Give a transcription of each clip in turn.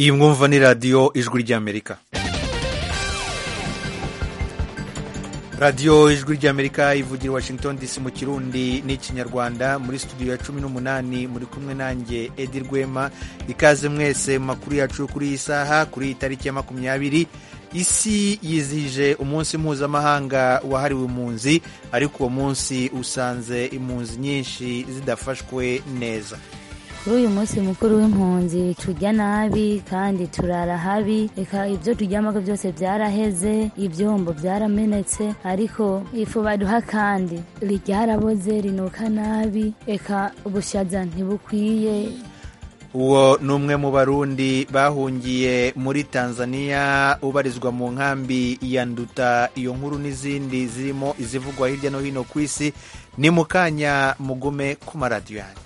iyi mwumva ni radiyo ijwi ry'amerika radiyo ijwi ry'amerika ivugira washington dc mu kirundi n'ikinyarwanda muri studio ya cumi n'umunani muri kumwe nanjye edi rwema ikaze mwese mu makuru yacu kuri iyi saha kuri iyi tariki ya makumyabiri isi yizihije umunsi mpuzamahanga wahariwe impunzi ariko uwo munsi usanze impunzi nyinshi zidafashwe neza kuri uyu munsi mukuru w'impunzi turya nabi kandi turara habi reka ibyo turyamako byose byaraheze ibyombo byaramenetse ariko ifu baduha kandi ryaraboze rinuka nabi reka ubushaza ntibukwiye uwo ni umwe mu barundi bahungiye muri tanzania ubarizwa mu nkambi ya nduta iyo nkuru n'izindi zirimo izivugwa hirya no hino ku isi ni mu kanya mugume ku maradiyo yanyu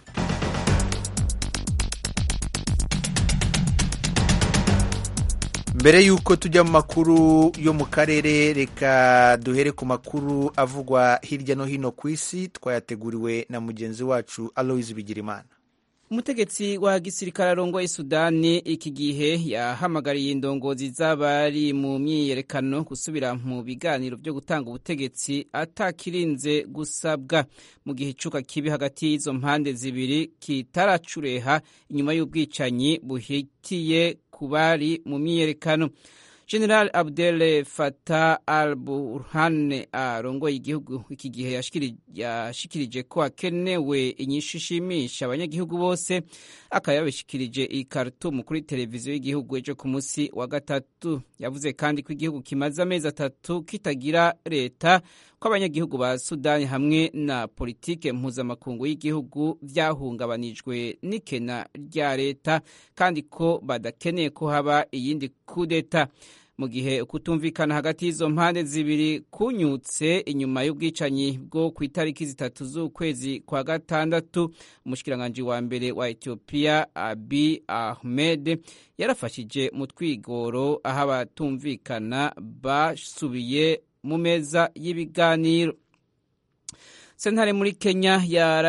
mbere y'uko tujya mu makuru yo mu karere reka duhere ku makuru avugwa hirya no hino ku isi twayateguriwe na mugenzi wacu aloise bigirimana umutegetsi wa gisirikare arongoye sudani iki gihe yahamagariye indongozi z'abari mu myiyerekano gusubira mu biganiro byo gutanga ubutegetsi atakirinze gusabwa mu gihe icuka kibi hagati y'izo mpande zibiri kitaracureha inyuma y'ubwicanyi buhitiye ku bari mu myiyerekano general abdel fatah al burhan arongoye igihugu iki gihe yashikirije ko hakenewe inyishu ishimisha abanyagihugu bose akaba yabishikirije i Khartoum kuri televiziyo y'igihugu ejo ku munsi wa gatatu yavuze kandi ko igihugu kimaze amezi atatu kitagira leta ko abanyagihugu ba sudani hamwe na politike mpuzamakungu y'igihugu byahungabanijwe n'ikena rya leta kandi ko badakeneye ko haba iyindi kudeta mu gihe kutumvikana hagati y'izo mpande zibiri kunyutse inyuma y'ubwicanyi bwo ku itariki zitatu z'ukwezi kwa gatandatu umushikiranganji wa mbere wa etiyopiya abi ahmed yarafashije mu twigoro aho abatumvikana basubiye mu meza y'ibiganiro sentare muri kenya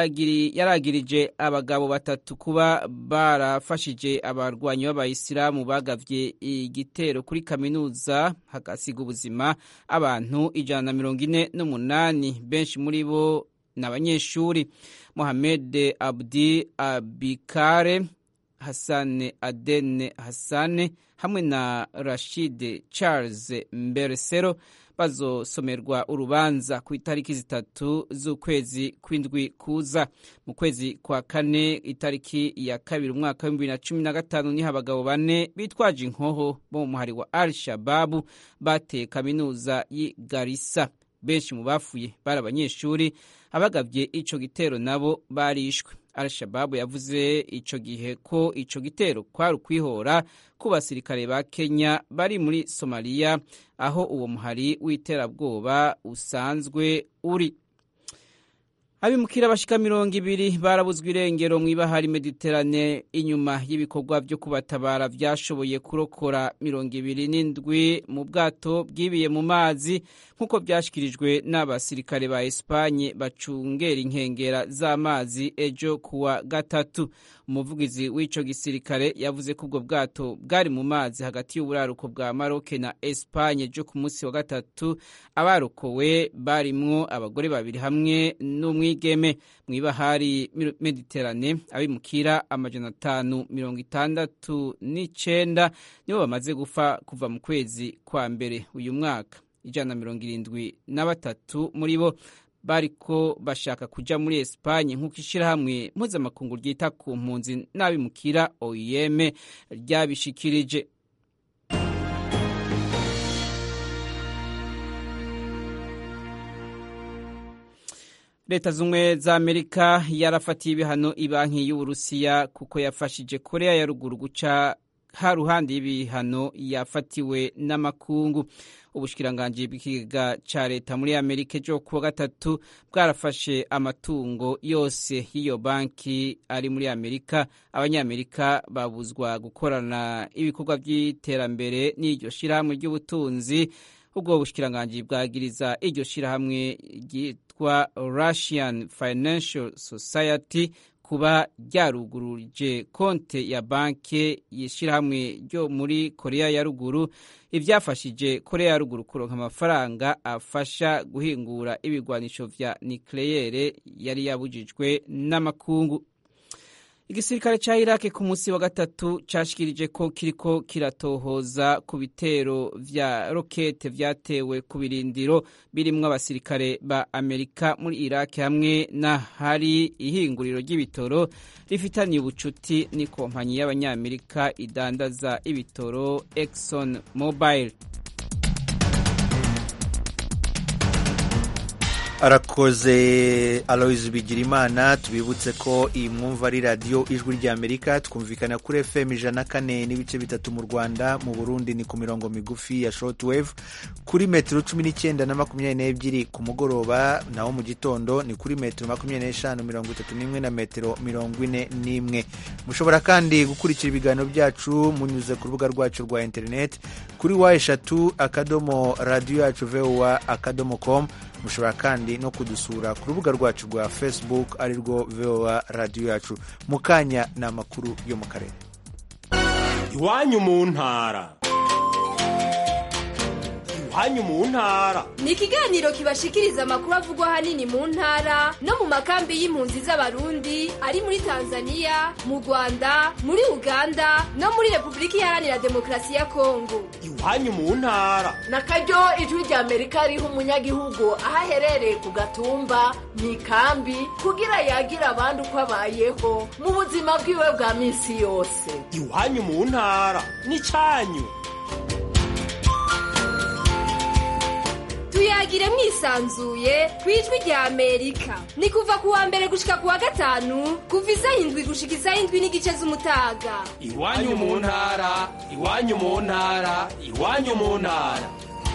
yaragirije abagabo batatu kuba barafashije abarwanyi b'abayisilamu bagavye igitero kuri kaminuza hagasiga ubuzima abantu ijana na mirongo ine n'umunani benshi muri bo ni abanyeshuri mohamed abdi abikare hasane adene hasane hamwe na rashid charles mberesero bazosomerwa urubanza ku itariki zitatu z'ukwezi kw'indwi kuza mu kwezi kwa kane itariki ya kabiri umwaka w'ibihumbi bibiri na cumi na gatanu niho abagabo bane bitwaje inkoho bo mu muhari wa al shababu bateye kaminuza y'i garisa benshi mu bafuye bari abanyeshuri abagabye ico gitero nabo barishwe al-shababu yavuze ico gihe ko ico gitero kwari ukwihora ku basirikare ba kenya bari muri somaliya aho uwo muhari w'iterabwoba usanzwe uri abimukira bashika mirongo ibiri barabuzwa irengero mu ibahari mediterane inyuma y'ibikorwa byo kubatabara vyashoboye kurokora mirongo ibiri n'indwi mu bwato bwibiye mu mazi nk'uko vyashikirijwe n'abasirikare ba espanye bacungera inkengera z'amazi ejo kuwa gatatu umuvugizi w'ico gisirikare yavuze ko ubwo bwato bwari mu mazi hagati y'uburaruko bwa maroke na espanye ejo ku munsi wa gatatu abarokowe barimwo abagore babiri hamwe n'umwigeme mu ibahari mediterane abimukira amajana atanu mirongo itandatu n'icenda nibo bamaze gufa kuva mu kwezi kwa mbere uyu mwaka ijana na mirongo irindwi na batatu muri bo bariko bashaka kuja muri Espanye nk'uko ishirahamwe mpuzamakungu ryita ku mpunzi n'abimukira OIM ryabishikirije leta z'ubumwe za amerika yarafatiye ibihano ibanki y'uburusiya kuko yafashije korea ya ruguru guca ha ruhande y'ibihano yafatiwe n'amakungu ubushikiranganji bw'ikigega ca leta muri amerika ejo kuwa gatatu bwarafashe amatungo yose y'iyo banki ari muri amerika abanyamerika babuzwa gukorana ibikorwa by'iterambere n'iryo shirahamwe ry'ubutunzi ubwo bushikiranganji bwagiriza iryo shirahamwe ryitwa russian financial society kuba ryaruguruje konte ya banki y'ishyirahamwe ryo muri korea ya ruguru ibyafashije korea ya ruguru kuronka amafaranga afasha guhingura ibigwanisho vya nikleyere yari yabujijwe n'amakungu igisirikare ca iraki ku munsi wa gatatu cashikirije ko kiriko kiratohoza ku bitero vya rokete vyatewe ku birindiro birimwo abasirikare ba amerika muri iraki hamwe n'ahari ihinguriro ry'ibitoro rifitaniye ubucuti n'ikompanyi y'abanyamerika idandaza ibitoro exxon mobile arakoze aloyizi bigirimana tubibutse ko iyi mwumva ari radiyo ijwi ry'amerika twumvikana kuri fm ijana kane n'ibice bitatu mu rwanda mu burundi ni ku mirongo migufi ya shortwave kuri metero cumi n'icyenda na makumyabiri n'ebyiri ku mugoroba naho mu gitondo ni kuri metero makumyabiri n'eshanu mirongo itatu n'imwe na metero mirongo ine n'imwe mushobora kandi gukurikira ibiganiro byacu munyuze ku rubuga rwacu rwa interineti kuri wa eshatu akadomo radiyo yacu vowa akadomo komu mushobora kandi no kudusura ku rubuga rwacu rwa facebook ari rwo voa radiyo yacu mu kanya ni amakuru yo mu karere iwanyu mu ntara iwanyu mu ntara ni ikiganiro kibashikiriza amakuru avugwa ahanini mu ntara no mu makambi y'impunzi z'abarundi ari muri tanzania mu rwanda muri uganda no muri repubulika iharanira demokarasi ya kongo iwanyu mu ntara na karyo ijwi rya amerika riha umunyagihugu aho aherereye ku gatumba mu ikambi kugira yagira abandi uko abayeho mu buzima bwiwe bwa minsi yose iwanyu mu ntara ni cyanyu tuyagire mwisanzuye ku ijwi rya amerika ni kuva ku wa mbere gushika ku wa gatanu kuva isaha indwi gushika isaha indwi n'igice z'umutaga iwanyu mu ntara iwanyu mu ntara iwanyu mu ntara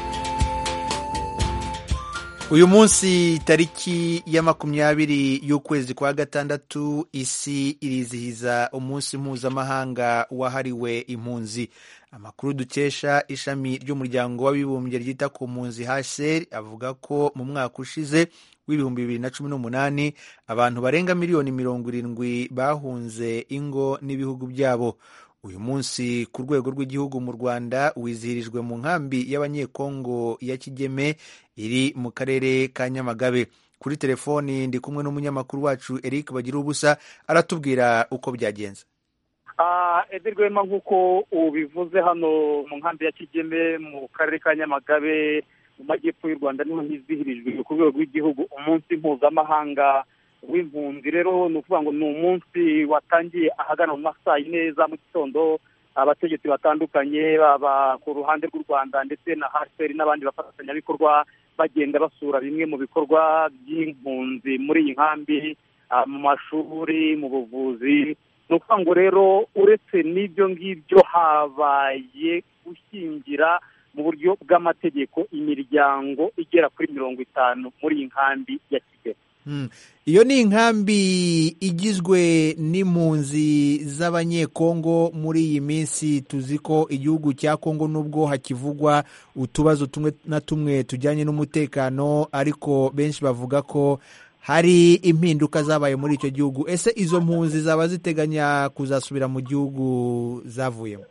uyu munsi tariki ya makumyabiri y'ukwezi kwa gatandatu isi irizihiza umunsi mpuzamahanga wahariwe impunzi amakuru dukesha ishami ry'umuryango w'abibumbye ryita ku mpunzi hsr avuga ko mu mwaka ushize w'ibihumbi bibiri na cumi n'umunani abantu barenga miliyoni mirongo irindwi bahunze ingo n'ibihugu byabo uyu munsi ku rwego rw'igihugu mu rwanda wizihirijwe mu nkambi y'abanyekongo ya kigeme iri mu karere ka nyamagabe kuri telefoni ndi kumwe n'umunyamakuru wacu eric bagira ubusa aratubwira uko byagenze edi rwema nk'uko ubivuze hano mu nkambi ya kigeme mu karere ka nyamagabe mu majyepfo y'u rwanda niho hizihirijwe ku rwego rw'igihugu umunsi mpuzamahanga w'impunzi rero ni ukuvuga ngo ni umunsi watangiye ahagana mu masaa yine za mu gitondo abategetsi batandukanye baba ku ruhande rw'u rwanda ndetse na haseri n'abandi bafatanyabikorwa bagenda basura bimwe mu bikorwa by'impunzi muri iyi nkambi mu mashuri mu buvuzi ni ukuvuga ngo rero uretse n'ibyo ngibyo habaye gushyingira mu buryo bw'amategeko imiryango igera kuri mirongo itanu muri iyi nkambi ya kigali iyo ni inkambi igizwe n'impunzi z'abanyekongo muri iyi minsi tuzi ko igihugu cya kongo nubwo hakivugwa utubazo tumwe na tumwe tujyanye n'umutekano ariko benshi bavuga ko hari impinduka zabaye muri icyo gihugu ese izo mpunzi zaba ziteganya kuzasubira mu gihugu zavuyemo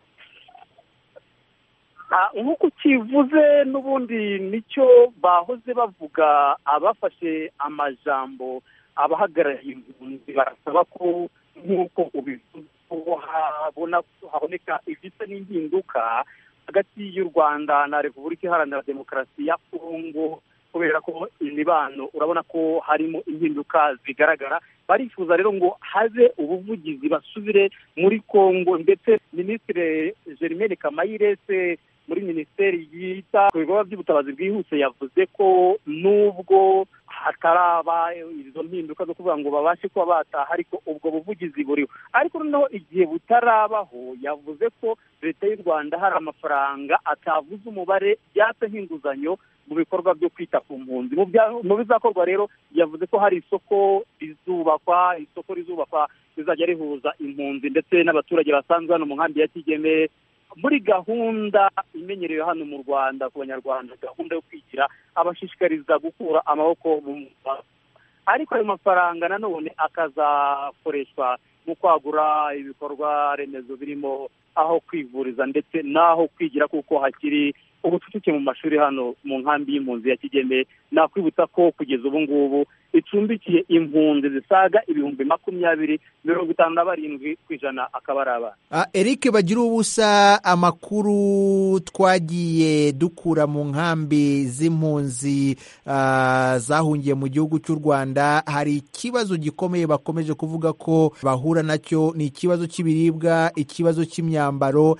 nk'uko ukivuze n'ubundi nicyo bahoze bavuga abafashe amajambo abahagarariye impunzi barasaba ko nk'uko ubivuze haboneka ibisa n'impinduka hagati y'u rwanda na repubulika iharanira demokarasi ya kongo kubera ko imibano urabona ko harimo impinduka zigaragara barifuza rero ngo habe ubuvugizi basubire muri kongo ndetse minisitiri germaine kamayirese muri minisiteri yita ku bikorwa by'ubutabazi bwihuse yavuze ko nubwo hataraba izo mpinduka zo kuvuga ngo babashe kuba bataha ariko ubwo buvugizi buriho ariko noneho igihe butarabaho yavuze ko leta y'u rwanda hari amafaranga atavuze umubare yatse nk'inguzanyo mu bikorwa byo kwita ku mpunzi mu bizakorwa rero yavuze ko hari isoko rizubakwa isoko rizubakwa rizajya rihuza impunzi ndetse n'abaturage basanzwe hano mu nkambi ya kigeme muri gahunda imenyerewe hano mu rwanda ku banyarwanda gahunda yo kwigira abashishikariza gukura amaboko mu ariko ayo mafaranga nanone akazakoreshwa mu kwagura ibikorwa remezo birimo aho kwivuriza ndetse n'aho kwigira kuko hakiri ubucucike mu mashuri hano mu nkambi y'impunzi ya kigeme nakwibutsa ko kugeza ubu ngubu icumbikiye impunzi zisaga ibihumbi makumyabiri mirongo itanu na barindwi ku ijana akaba ari abana Ah, Eric bagira ubusa amakuru twagiye dukura mu nkambi z'impunzi ah, zahungiye mu gihugu cy'u Rwanda hari ikibazo gikomeye bakomeje kuvuga ko bahura nacyo ni ikibazo cy'ibiribwa ikibazo cy'imyambaro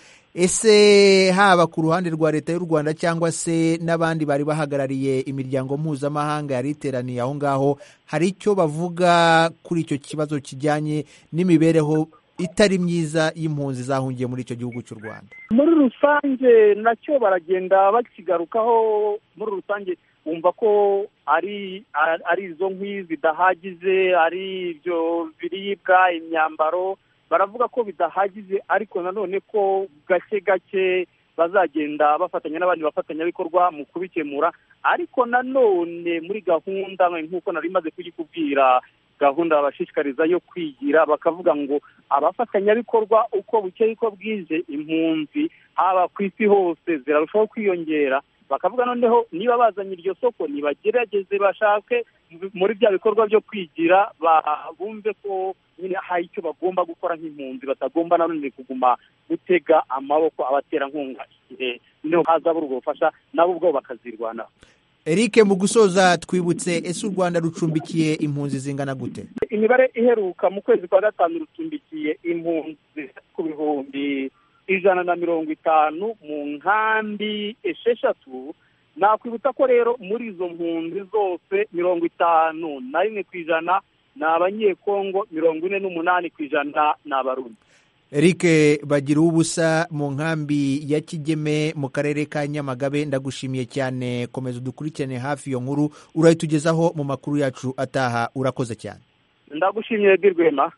ese haba ku ruhande rwa leta y'u Rwanda cyangwa se n'abandi bari bahagarariye imiryango mpuzamahanga yari iteraniye aho ngaho hari icyo bavuga kuri icyo kibazo kijyanye n'imibereho itari myiza y'impunzi zahungiye muri icyo gihugu cy'u Rwanda muri rusange nacyo baragenda bakigarukaho muri rusange wumva ko ari ari izo nkwi zidahagije ari ibyo biribwa imyambaro baravuga ko bidahagije ariko nanone ko gake gake bazagenda bafatanya n'abandi bafatanyabikorwa mu kubikemura ariko nanone muri gahunda nk'uko nari maze kuyikubwira gahunda babashishikariza yo kwigira bakavuga ngo abafatanyabikorwa uko bukeye uko bwije impunzi haba ku isi hose zirarushaho kwiyongera bakavuga noneho niba bazanye iryo soko nibagerageze bashake muri bya bikorwa byo kwigira bumve ko nyine hari icyo bagomba gukora nk'impunzi batagomba nanone kuguma gutega amaboko abaterankunga igihe niho hazabura ubwo bufasha nabo ubwabo bakazirwanaho Eric mu gusoza twibutse ese u Rwanda rucumbikiye impunzi zingana gute imibare iheruka mu kwezi kwa gatanu rucumbikiye impunzi ku bihumbi ijana na mirongo itanu mu nkambi esheshatu nakwibutsa ko rero muri izo mpunzi zose mirongo itanu na rimwe ku ijana ni abanyekongo mirongo ine n'umunani ku ijana ni abarundi Eric bagira ubusa mu nkambi ya Kigeme mu karere ka Nyamagabe ndagushimiye cyane komeza udukurikirane hafi iyo nkuru urayitugezaho mu makuru yacu ataha urakoze cyane ndagushimiye Rwema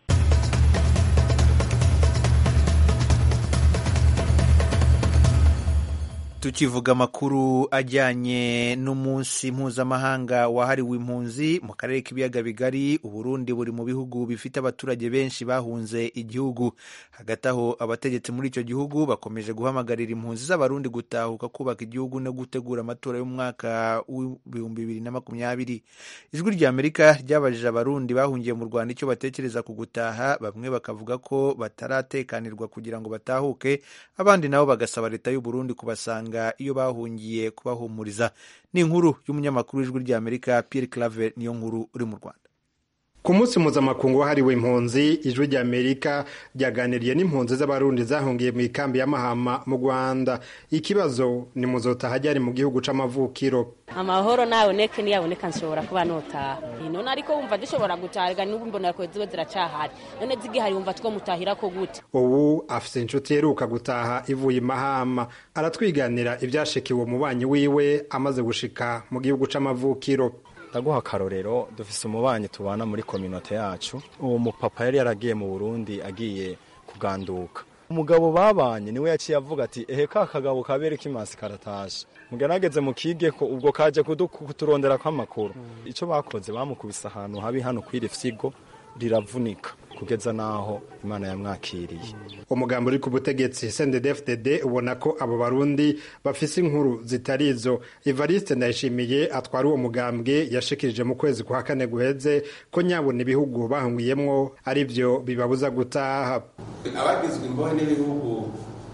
tukivuga amakuru ajyanye n'umunsi mpuzamahanga wahariwe impunzi mu karere k'ibiyaga bigari uburundi buri mu bihugu bifite abaturage benshi bahunze igihugu hagati aho abategetsi muri icyo gihugu bakomeje guhamagarira impunzi z'abarundi gutahuka kubaka igihugu no gutegura amatora y'umwaka w'ibihumbi bibiri na makumyabiri ijwi rya amerika ryabajije abarundi bahungiye mu rwanda icyo batekereza ku gutaha bamwe bakavuga ko bataratekanirwa kugira ngo batahuke abandi nabo bagasaba leta y'uburundi kubasanga iyo bahungiye kubahumuriza ni inkuru y'umunyamakuru w'ijwi rya amerika Pierre Claver niyo nkuru uri mu rwanda ku munsi mpuzamakungu wahariwe impunzi ijwi rya amerika ryaganiriye n'impunzi z'abarundi zahungiye mu ikambi ya mahama mu rwanda ikibazo ni muzotaha ryari mu gihugu c'amavukiro amahoro naboneke niyaboneka nshobora kuba notaha none ariko wumva dushobora gutaha n'ubu mbona ko ziba ziracahari none zigihari wumva two mutahira ko gute ubu afise inshuti yeruka gutaha ivuye imahama aratwiganira ivyashikiwe umubanyi wiwe amaze gushika mu gihugu c'amavukiro ndaguha akarorero dufise umubanyi tubana muri kominote yacu uwo mupapa yari yaragiye mu burundi agiye kuganduka umugabo babanye niwe yaciye avuga ati ehe ka kagabo kabere k'imasi karatashe mugerageze mukige ko ubwo kaje kuturondera kw'amakuru ico bakoze bamukubise ahantu habi hano kw'iri fyigo riravunika kugeza naho imana yamwakiriye umugambi uri ku butegetsi CNDD-FDD ubona ko abo barundi bafise inkuru zitari izo Evariste Ndayishimiye atwara uwo mugambwe yashikirije mu kwezi kwa kane guheze ko nyabona ibihugu bahungiyemwo ari byo bibabuza gutaha abagizwe imbohe n'ibihugu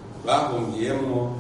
bahungiyemwo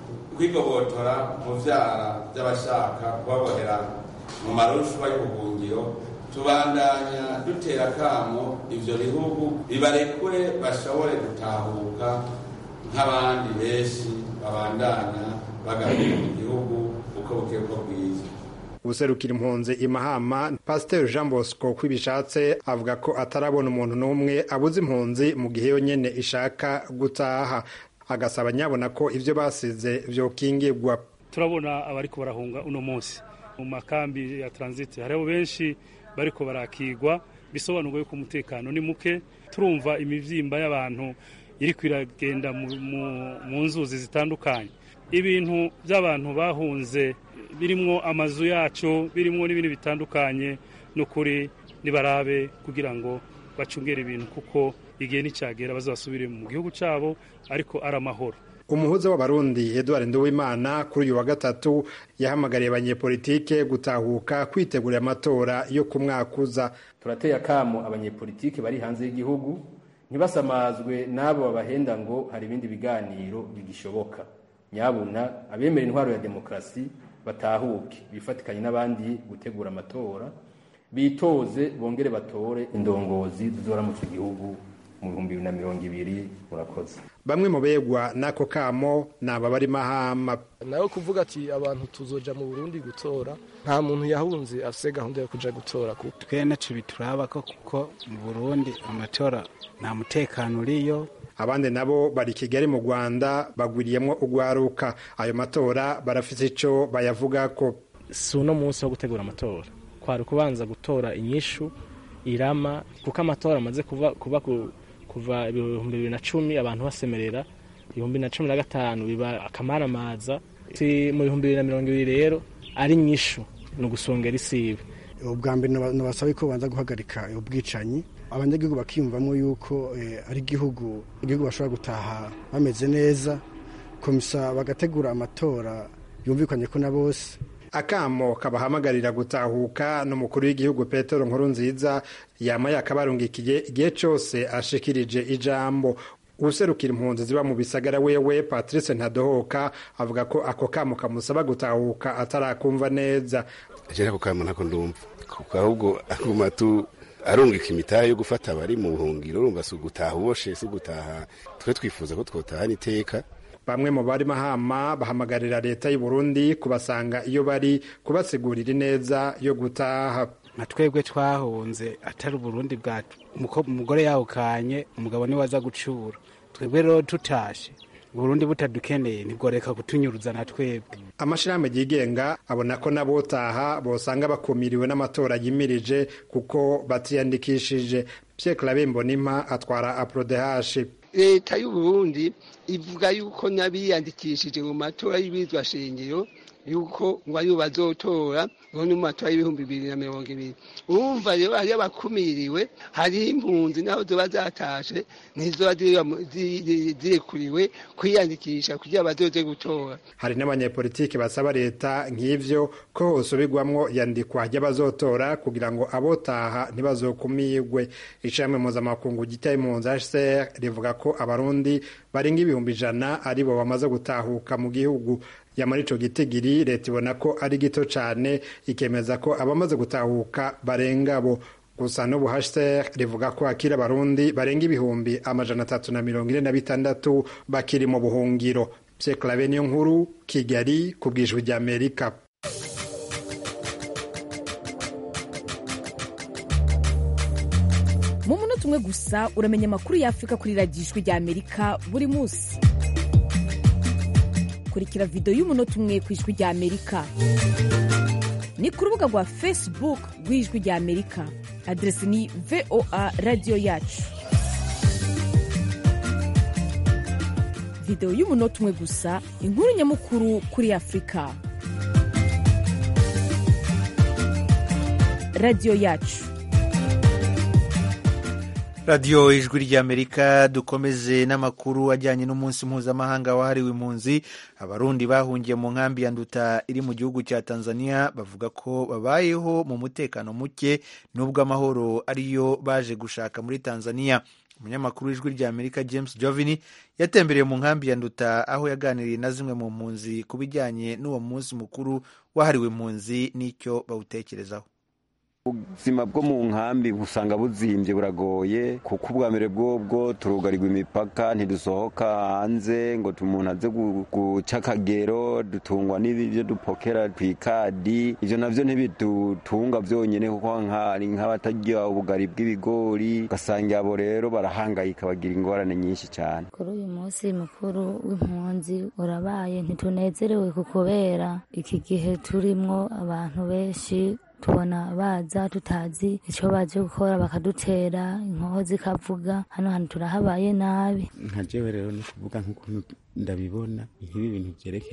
kwigobotora mu vyara by'abashaka kubabohera mu marushwa y'ubuhungiro tubandanya dutera akamo ivyo bihugu bibarekure bashobore gutahuka nk'abandi benshi babandanya bagarukira mu gihugu uko buke uko bwiza ubuserukira impunzi imahama pasiteri jean bosco kwibishatse avuga ko atarabona umuntu n'umwe abuze impunzi mu gihe yonyene ishaka gutaha agasaba nyabona ko ivyo basize vyokingirwa turabona abariko barahunga uno munsi mu makambi ya transit hariho benshi bariko barakigwa bisobanurwa yuko umutekano ni muke turumva imivyimba y'abantu iriko iragenda mu nzuzi zitandukanye ibintu by'abantu bahunze birimwo amazu yacu birimwo n'ibindi bitandukanye n'ukuri nibarabe kugira ngo bacungere ibintu kuko igihe nicyagera bazasubire mu gihugu cyabo ariko ari amahoro umuhuza w'abarundi eduard nduwimana kuri uyu wa gatatu yahamagariye abanyepolitike gutahuka kwitegurira amatora yo ku mwaka uza turateye akamo abanyepolitike bari hanze y'igihugu ntibasamazwe n'abo babahenda ngo hari ibindi biganiro bigishoboka nyabuna abemera intwaro ya demokarasi batahuke bifatikanye n'abandi gutegura amatora bitoze bongere batore indongozi zizoramutse igihugu mu bihumbi bibiri na mirongo ibiri murakoze bamwe mu begwa n'ako kamo ni aba bari mahama nawe kuvuga ati abantu tuzoja mu burundi gutora nta muntu yahunze afise gahunda yo kuja gutora kuko twene tubituraba ko kuko mu burundi amatora nta mutekano uriyo abandi nabo bari kigali mu rwanda bagwiriyemo ugwaruka ayo matora barafite ico bayavuga ko si uno munsi wo gutegura amatora kwari kubanza gutora inyishu irama kuko amatora amaze kuva, kuva ku kuva ibihumbi bibiri na cumi abantu basemerera ibihumbi na cumi na gatanu biba akamaramaza si mu bihumbi bibiri na mirongo ibiri rero ari nyishu ni ugusongera isibe ubwa mbere nabasaba ko banza guhagarika ubwicanyi abanyagihugu bakiyumvamo yuko ari igihugu igihugu bashobora gutaha bameze neza komisa bagategura amatora yumvikanye ko na bose akamo kabahamagarira gutahuka n'umukuru w'igihugu petero nkuru nziza yama yakabarungikiye igihe cyose ashikirije ijambo userukira impunzi ziba mu bisagara wewe patrice ntadohoka avuga ko ako kamo kamusaba gutahuka atarakumva neza je ako kamo ntako ndumva kuko ahubwo aguma tu arungika imitaha yo gufata abari mu buhungiro urumva si ugutaha uboshe si ugutaha twe twifuza ko twotahana iteka bamwe mu bari mahama bahamagarira leta y'u Burundi kubasanga iyo bari kubasigurira ineza yo gutaha nka twebwe twahunze atari uburundi bwacu umugore yawukanye umugabo niwe aza gucura twebwe rero tutashe uburundi butadukeneye ntibworeka kutunyuruza na twebwe amashirahamwe yigenga abona ko n'abotaha bosanga bakumiriwe n'amatora yimirije kuko batiyandikishije Pierre Claver Mbonimpa atwara aprodehashi leta y'uburundi ivuga yuko n'abiyandikishije mu matora y'ibizwa shingiro yuko ngo aribo bazotora ngo ni mu matora y'ibihumbi bibiri na mirongo ibiri urumva rero hariyo abakumiriwe hariho impunzi naho zoba zatashe ntizoba zirekuriwe kwiyandikisha kugira bazoze gutora hari n'abanyepolitiki basaba leta nk'ivyo ko hosubirwamwo yandikwa ry'abazotora kugira ngo abotaha ntibazokumirwe ishami mpuzamakungu gitaye impunzi hcr rivuga ko abarundi barenga ibihumbi ijana aribo bamaze gutahuka mu gihugu yamara ico gitigiri leta ibona ko ari gito cane ikemeza ko abamaze gutahuka barenga bo gusa n'ubu hcr rivuga ko akiri abarundi barenga ibihumbi amajana atatu na mirongo ine na bitandatu bakiri mu buhungiro pye clave niyo nkuru kigali ku bwijwi rya amerika mu munota umwe gusa uramenya amakuru y'afurika kuri radiyo ijwi rya amerika buri munsi kurikira videwo y'umunota umwe ku ijwi rya amerika ni ku rubuga rwa facebook rw'ijwi rya amerika aderesi ni voa radiyo yacu videwo y'umunota umwe gusa inkuru nyamukuru kuri afurika radiyo yacu radiyo ijwi ry'amerika dukomeze n'amakuru ajyanye n'umunsi mpuzamahanga wahariwe impunzi abarundi bahungiye mu nkambi ya nduta iri mu gihugu cya tanzania bavuga ko babayeho mu mutekano muke n'ubwo amahoro ariyo baje gushaka muri tanzania umunyamakuru w'ijwi ry'amerika james jovini yatembereye mu nkambi ya nduta aho yaganiriye na zimwe mu mpunzi ku bijyanye n'uwo munsi mukuru wahariwe impunzi n'icyo bawutekerezaho ubuzima bwo mu nkambi usanga buzimbye buragoye kuko ubwa mbere bwobwo turugarirwa imipaka ntidusohoka hanze ngo umuntu aze guca akagero dutungwa n'ibyo dupokera ku ikadi ibyo nabyo ntibidutunga byonyine kuko hari nk'abatarya ubugari bw'ibigori ugasanga abo rero barahangayika bagira ingorane nyinshi cyane kuri uyu munsi mukuru w'impunzi urabaye ntitunezerewe kubera iki gihe turimwo abantu benshi tubona baza tutazi icyo baje gukora bakadutera inkoho zikavuga hano hantu turahabaye nabi nka jewe rero ni kuvuga nk'ukuntu ndabibona nk'ibi bintu byerekeye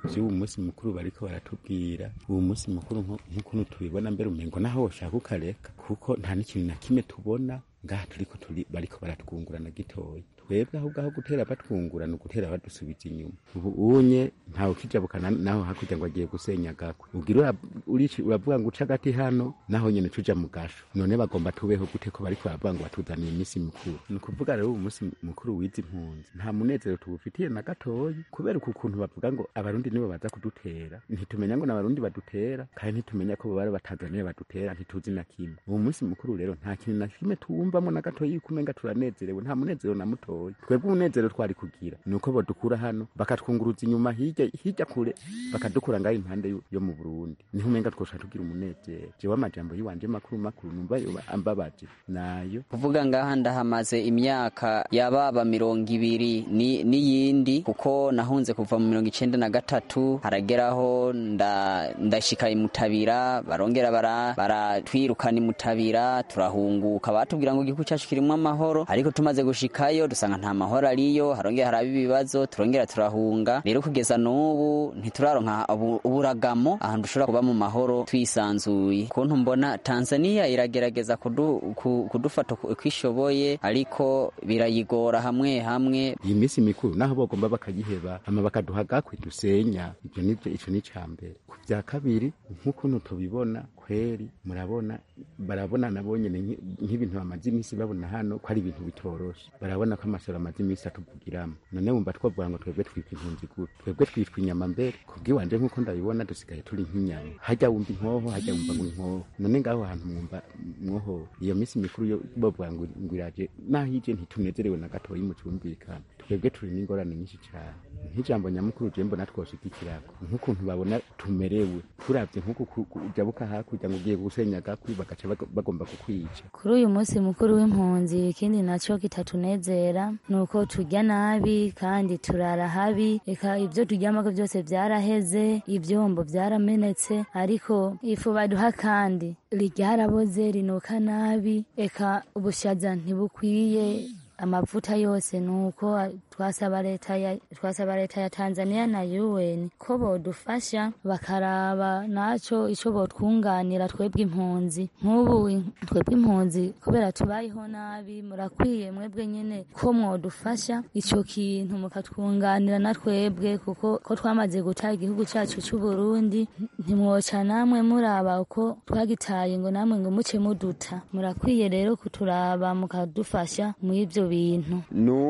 vy'uwu munsi mukuru bariko baratubwira uwu munsi mukuru nko- nk'ukuntu tubibona mbere umengo naho woshaka ukareka kuko nta n'ikintu na kimwe tubona ngaha turiko turi bariko baratwungurana gitoya twebwe ahubwo aho gutera batwungura ni ugutera badusubiza inyuma ubu unye ntawe ukijabukana naho hakurya ngo agiye gusenya gakwe ugira ura- urici- uravuga ngo uca agati hano naho nyene tuja mu gasho none bagomba tubeho gute ko bariko baravuga ngo batuzaniye iminsi mikuru ni ukuvuga rero uwu munsi mukuru w'izi mpunzi nta munezero tuwufitiye na gatoyi kubera uku kuntu bavuga ngo abarundi nibo baza kudutera ntitumenya ngo n'abarundi badutera kandi ntitumenya ko bari batanzaniya badutera ntituzi na kimwe uwo munsi mukuru rero nta kintu na kimwe tuwumvamo na gatoyi yuko umenga turanezerewe nta munezero na mutoya twebwe umunezero twari kugira ni uko bodukura hano bakatwunguruza inyuma hirya hirya kure bakadukura ngaho impande yo- yo mu burundi niho umenga twosha tugira umunezero jewe amajambo yiwanje makuru makuru numva yoba ambabaje nayo kuvuga ngaha ndahamaze imyaka yababa mirongo ibiri ni- n'iyindi kuko nahunze kuva mu mirongo icenda na gatatu harageraho nda- ndashika imutabira barongera bara- baratwirukana imutabira turahunguka batubwira ngo igihugu cyacu kirimwo amahoro ariko tumaze gushikayo dusanga nta mahoro ariyo harongera haraba ibibazo turongera turahunga rero kugeza n'ubu ntituraronka ubu- uburagamo ahantu dushobora kuba mu mahoro twisanzuye kuntu mbona tanzania iragerageza kudu- ku- kudufata uko uko ishoboye ariko birayigora hamwe hamwe iyi minsi mikuru naho bagomba bakayiheba hama bakaduha gakwe dusenya ibyo nibyo ico ni ca mbere ku vya kabiri nk'ukuntu tubibona kweri murabona barabona nabo nyene nki- nk'ibintu bamaze iminsi babona hano ko ari ibintu bitoroshe barabona ko amasoro amaze iminsi atuvugiramo none wumva twavuga ngo twebwe twitwa impunzi gute twebwe twitwa inyama mbere kubwiwanje nk'uko ndabibona dusigaye turi nk'inyama hajya wumva inkoho hajya wumva ngo inkoho none ngaho hantu mwumva mwoho iyo minsi mikuru yo bavuga ngo ngo iraje naho ije ntitunezerewe na gatoyi mu cyumvikana twebwe turi n'ingorane nyinshi cyane nk'ijambo nyamukuru je mbona twoshigikirako nk'ukuntu babona tumerewe turavye nk'uku ku- ku- ujabuka hakurya ngo ugiye gusenya gakwi bagaca bago- bagomba kukwica kuri uyu munsi mukuru w'impunzi ikindi nacyo kitatunezera ni uko turya nabi kandi turara habi reka ibyo turyamako byose byaraheze ibyombo byaramenetse ariko ifu baduha kandi ryaraboze rinuka nabi reka ubushaza ntibukwiye amavuta yose nuko twasaba leta ya twasaba leta ya Tanzania na UN ko bodufasha bakaraba naco ico botwunganira twebwe impunzi nk'ubu in- twebwe impunzi kubera tubayeho nabi murakwiye mwebwe nyene ko mwodufasha ico kintu mukatwunganira na twebwe kuko ko twamaze guta igihugu cacu c'u Burundi ntimwoca namwe muraba uko twagitaye ngo namwe ngo muce muduta murakwiye rero kuturaba mukadufasha muri ivyo bintu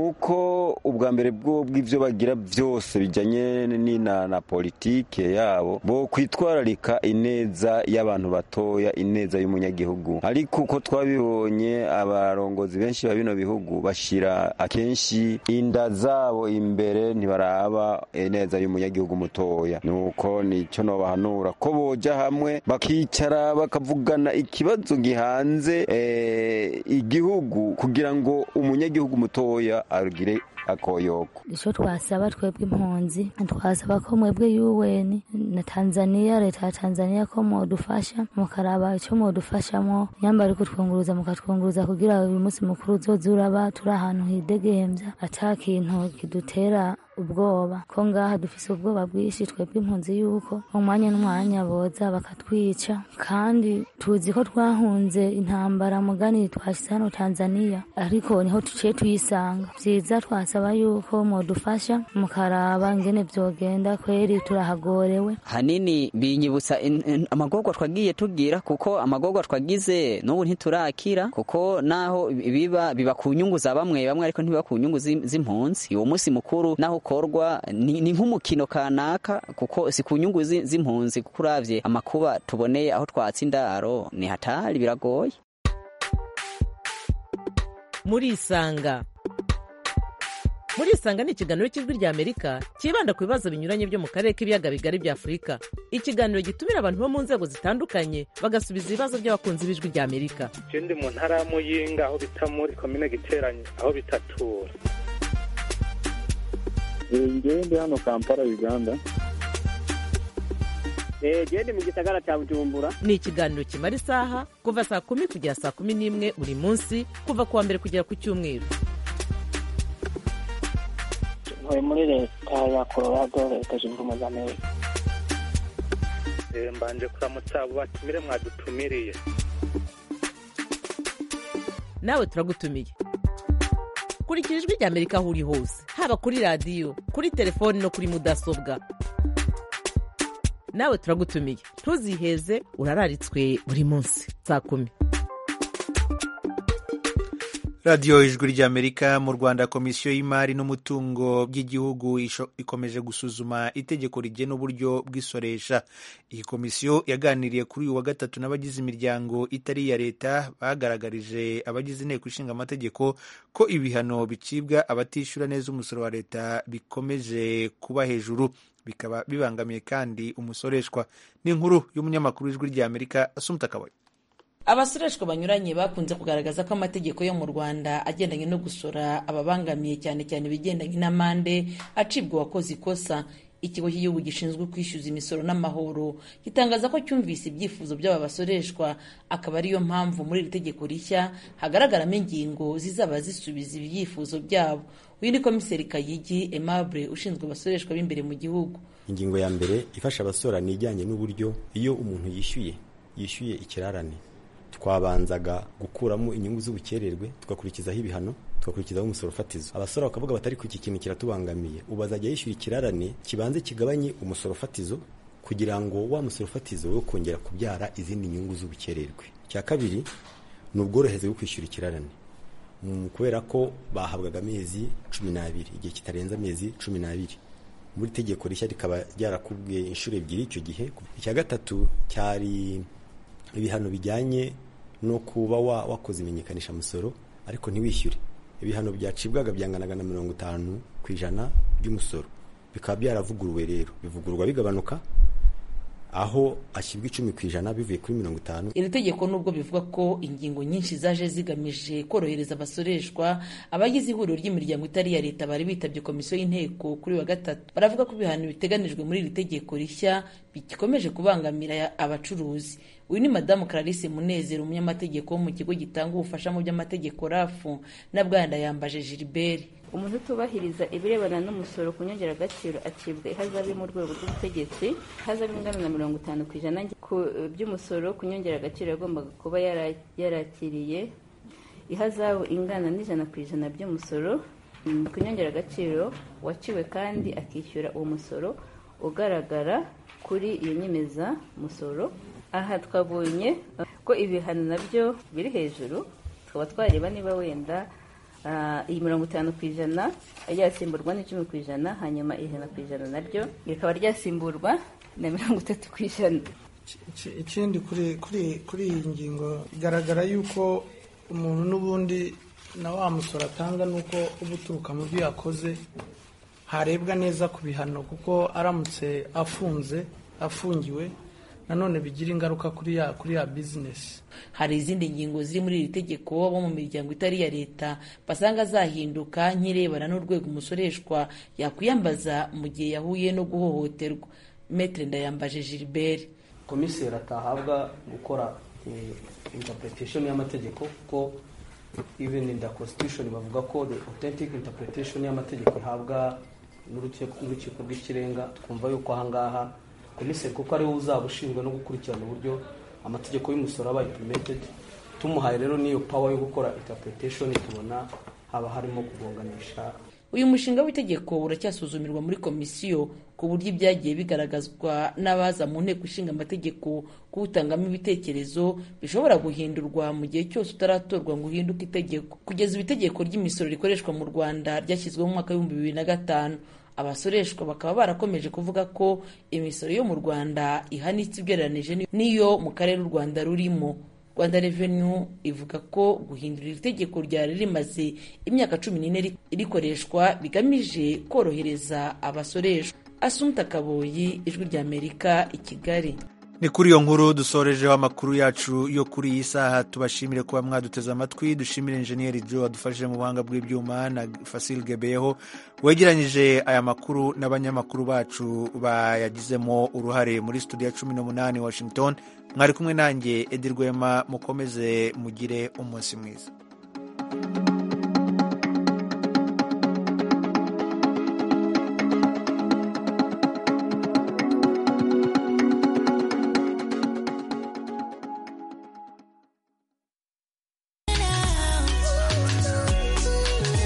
nuko ubwa mbere bwo bw'ivyo bagira byose bijanye ni na, na politike yabo bo kwitwararika ineza y'abantu batoya ineza y'umunyagihugu ariko uko twabibonye abarongozi benshi ba bino bihugu bashira akenshi inda zabo imbere ntibaraba ineza y'umunyagihugu mutoya nuko nico nobahanura ko boja hamwe bakicara bakavugana ikibazo gihanze eh, igihugu kugira ngo umunyagihugu mutoya agire akoyoko ico twasaba twebwe impunzi twasaba ko mwebwe UN na Tanzania leta ya Tanzania ko modufasha mukaraba ico modufashamo nyamba ariko twunguruza mukatwunguruza kugira uyu munsi mukuru uzoze uraba turi ahantu hidegemvya ata kintu kidutera ubwoba ko ngaha dufise ubwoba bwinshi twebwe impunzi yuko umwanya n'umwanya boza bakatwica kandi tuzi ko twahunze intambara mugani twashyize hano Tanzania ariko niho tuciye tuyisanga vyiza twasaba yuko modufasha mukaraba ngene vyogenda kweri turahagorewe hanini binyibutsa in- in- amagorwa twagiye tugira kuko amagorwa twagize n'ubu ntiturakira kuko naho biba biba ku nyungu za bamwe bamwe ariko ntibiba ku nyungu z'im- z'impunzi uwo munsi mukuru naho ukorwa ni ni nk'umukino kanaka kuko si ku nyungu zi- z'impunzi kuko uravye amakuba tuboneye aho twatse indaro ni hatari biragoye murisanga murisanga ni ikiganiro cy'ijwi rya amerika cyibanda ku bibazo binyuranye byo mu karere k'ibiyaga bigari bya afurika ikiganiro gitumira abantu bo mu nzego zitandukanye bagasubiza ibibazo by'abakunzi b'ijwi rya amerika je ndi mu ntara ya muyinga aho bita muri komine giteranye aho bitatura ngewe ndi hano kampala uganda gende mu gisagara cya bujumbura ni ikiganiro kimara isaha kuva saa kumi kugera saa kumi n'imwe buri munsi kuva ku wa mbere kugera ku cyumweru ntuye muri leta ya colorado leta zunze ubumwe za amerika Eh, mbanje kuramutsa abo batumire mwadutumiriye nawe turagutumiye kurikira ijwi rya amerika aho uri hose haba kuri radiyo kuri telefoni no kuri mudasobwa nawe turagutumiye ntuziheze urararitswe buri munsi saa kumi radiyo ijwi ry'amerika mu rwanda komisiyo y'imari n'umutungo by'igihugu isho- ikomeje gusuzuma itegeko rigena uburyo bw'isoresha iyi komisiyo yaganiriye kuri uyu wa gatatu n'abagize imiryango itari iya leta bagaragarije abagize inteko ishinga amategeko ko ibihano bicibwa abatishyura neza umusoro wa leta bikomeje kuba hejuru bikaba bibangamiye kandi umusoreshwa n'inkuru y'umunyamakuru w'ijwi ry'amerika asumta kabaye abasoreshwa banyuranye bakunze kugaragaza ko amategeko yo mu rwanda agendanye no gusora ababangamiye cyane cyane ibigendanye n'amande acibwa uwakoze ikosa ikigo cy'igihugu gishinzwe kwishyuza imisoro n'amahoro gitangaza ko cyumvise ibyifuzo by'aba basoreshwa akaba ariyo mpamvu muri iri tegeko rishya hagaragaramo ingingo zizaba zisubiza ibyifuzo byabo uyu ni komiseri kayigi aimable ushinzwe abasoreshwa b'imbere mu gihugu ingingo ya mbere ifasha abasora ni ijyanye n'uburyo iyo umuntu yishyuye yishyuye ikirarane twabanzaga gukuramo inyungu z'ubukererwe tugakurikizaho ibihano tugakurikizaho umusoro fatizo abasora bakavuga batari ku iki kintu kiratubangamiye ubu azajya yishyura ikirarane kibanze kigabanye umusoro fatizo kugira ngo wa musoro fatizo wo kongera kubyara izindi nyungu z'ubukererwe icya kabiri ni ubworohereze bwo kwishyura ikirarane Mm, kubera ko bahabwaga amezi cumi n'abiri igihe kitarenze amezi cumi n'abiri muri tegeko rishya rikaba ryarakubwiye inshuro ebyiri icyo gihe icya gatatu cyari ibihano bijyanye no kuba wa, wakoze imenyekanisha musoro ariko ntiwishyure ibihano byacibwaga byanganaga na mirongo itanu ku ijana by'umusoro bikaba byaravuguruwe rero bivugururwa bigabanuka aho ashyirwa icumi ku ijana bivuye kuri mirongo itanu iri tegeko nubwo bivuga ko ingingo nyinshi zaje zigamije korohereza abasoreshwa abagize ihuriro ry'imiryango itari iya leta bari bitabye komisiyo y'inteko kuri wa gatatu baravuga ko ibihano biteganijwe muri iri tegeko rishya bikomeje kubangamira abacuruzi uyu ni madamu clarisse munezero umunyamategeko wo mu kigo gitanga ubufasha mu by'amategeko rafu na bwana yambaje gilbert umuntu utubahiriza ibirebana n'umusoro ku nyongeragaciro acibwa ihazabu yo mu rwego rw'ubutegetsi ihazabu ingana na mirongo itanu ku ijana ku by'umusoro ku nyongeragaciro yagombaga kuba yara- yarakiriye ihazabu ingana n'ijana ku ijana by'umusoro mm, ku nyongeragaciro waciwe kandi akishyura uwo musoro ugaragara kuri iyo nyemezamusoro aha twabonye uh, ko ibihano nabyo biri hejuru tukaba twareba niba wenda ah, iyi mirongo itanu ku ijana ryasimburwa n'icumi ku ijana hanyuma ijana ku ijana naryo rikaba ryasimburwa na mirongo itatu ku ijana Iki- ikindi kuri kuri kuri iyi ngingo bigaragara yuko umuntu n'ubundi na wa musoro atanga nuko uba uturuka mu byo yakoze harebwa neza ku bihano kuko aramutse afunze afungiwe nanone bigira ingaruka kuri ya kuri ya bizinesi hari izindi ngingo ziri muri iri tegeko bo mu miryango itari iya leta basanga zahinduka nk'irebana n'urwego umusoreshwa yakwiyambaza mu gihe yahuye no guhohoterwa metre ndayambaje gilbert komiseri atahabwa gukora eh, interpretation y'amategeko kuko even in the constitution bavuga ko the authentic interpretation y'amategeko ihabwa n'urukiko n'urukiko rw'ikirenga twumva yuko ahangaha komiseri kuko ariwe uzaba ushinzwe no gukurikirana uburyo amategeko y'umusoro aba implemented tumuhaye rero n'iyo power yo gukora interpretation tubona haba harimo kugonganisha uyu mushinga w'itegeko uracyasuzumirwa muri komisiyo ku buryo ibyagiye bigaragazwa n'abaza mu nteko ishinga amategeko kuwutangamo ibitekerezo bishobora guhindurwa mu gihe cyose utaratorwa ngo uhinduke itegeko kugeza ubu itegeko ry'imisoro rikoreshwa mu rwanda ryashyizweho mu mwaka w'ibihumbi bibiri na gatanu abasoreshwa bakaba barakomeje kuvuga ko imisoro yo mu rwanda ihanitse ugereranije n'iyo mu karere u rwanda rurimo rwanda revenu ivuga ko guhindura iri tegeko ryari rimaze imyaka cumi n'ine rikoreshwa bigamije korohereza abasoreshwa asumta kaboyi ijwi ry'amerika i kigali ni kuri iyo nkuru dusorejeho amakuru yacu yo kuri iyi saha tubashimire kuba mwaduteze amatwi dushimire injeniyeri jo wadufashije mu buhanga bw'ibyuma na fasil gebeyeho wegeranyije aya makuru n'abanyamakuru bacu bayagizemo uruhare muri studio ya cumi n'umunani washington mwari kumwe nanjye edi rwema mukomeze mugire umunsi mwiza